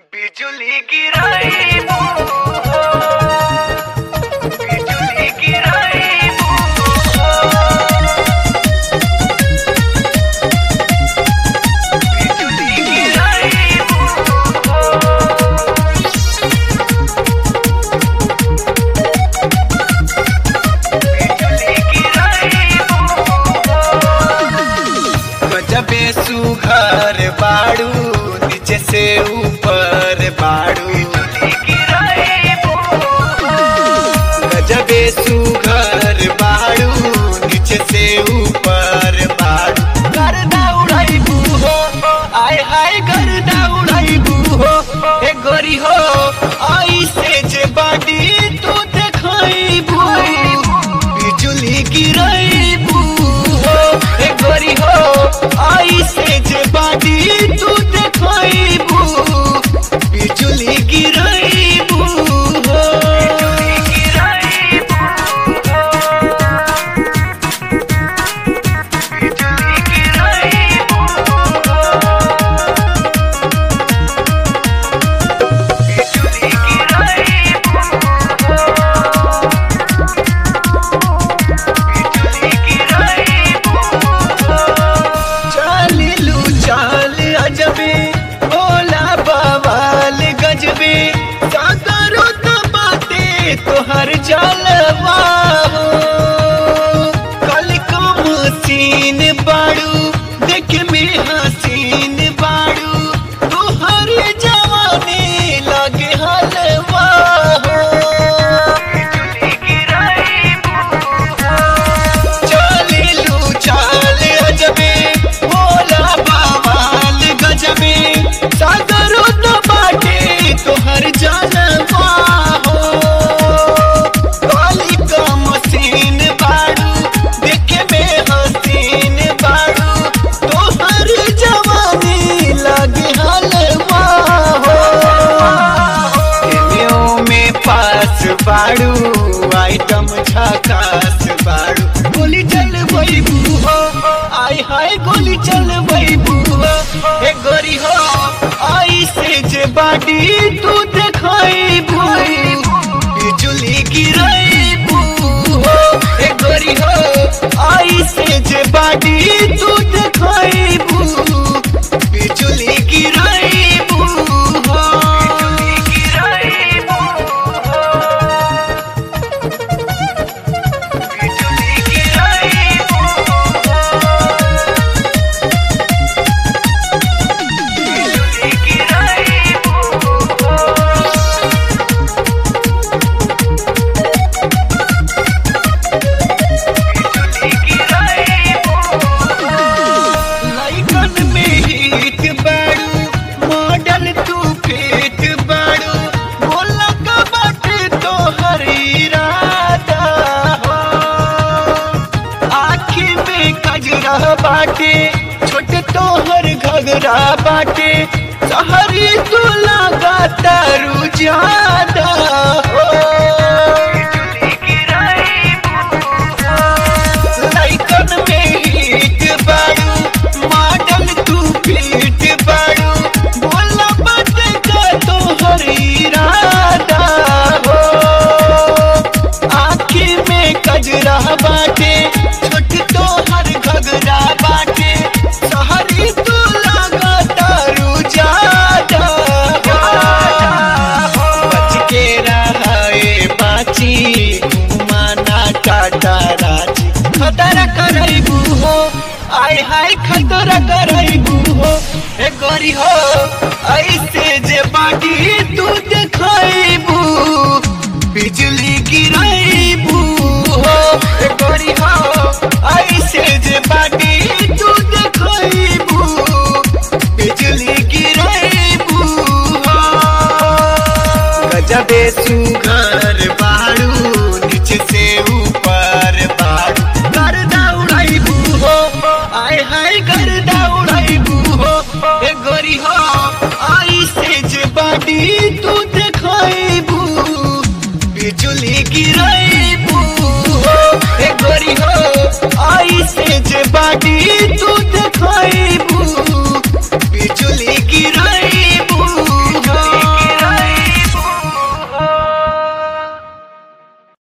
बिजुली गिराइबू हो बिजुली गिराइबू हो बिजुली गिराइबू हो बिजुली गिराइबू हो गजबे सुघर बाड़ू नीचे से ऊपर बाड़ू गजबे सुघर बाड़ू नीचे से ऊपर बाड़ू गर्दा उड़ाइबू हो आय हाय गर्दा उड़ाइबू हो ए गोरी हो आई से जे बाडी तू देखाइबू बिजुली गिराइबू हो ए गोरी हो आई से जे बाडी तू देखाइबू बिजुली गिराइबू हो चालिलू चाल अजबे भोला बवाल गजबे सागरो तो बाते तोहर जलवा हो कल कम सीन बाड़ू देख में हसीन बाड़ू तोहर जवानी लगे हलवा हो चालिलू चाल अजबे भोला बवाल गजबे सागरो तो बाटे तोहर जानवा हो काली का मसीन बाड़ू देखे में हसीन बाड़ू तोहर जवानी लगे हलवा हो एमेओ में पास बाड़ू आइटम झकास बाड़ू गोली चल बैबू हो आय हाय गोली चल बैबू हो ए गोरी हो आई से जे बाडी तू देखाइबू बिजुली गिराइबू हो ए गोरी हो आई से जे बाडी तू देखाइबू बिजुली गिराइबू हो लाइकन में हिट बाड़ू मॉडल तू फेट बाड़ू बोला का बाटे तो हरी राधा हो आखी में कजरा बाटे छोटे तोहर घगरा बाटे सहरी तू लगा तारू ज्यादा हो लाइकन में हिट बाड़ू मॉडल तू फिट बाड़ू बोला बात का तो हरी राधा हो आँखी में कजरा बाटे छोट तो हर घगरा बाटे सहरी तू लगा तारू ज्यादा हो बच के रहे बाची घुमाना टाटा राची खतरा करैबू हो आय हाय खतरा करैबू हो ए गोरी हो ऐसे जे बाटी तू देखाइबू बिजली गिराइबू हो ए गोरी हो ऐसे जे बाटी तू देखाइबू बिजली गिराइबू हो गजबे सुघर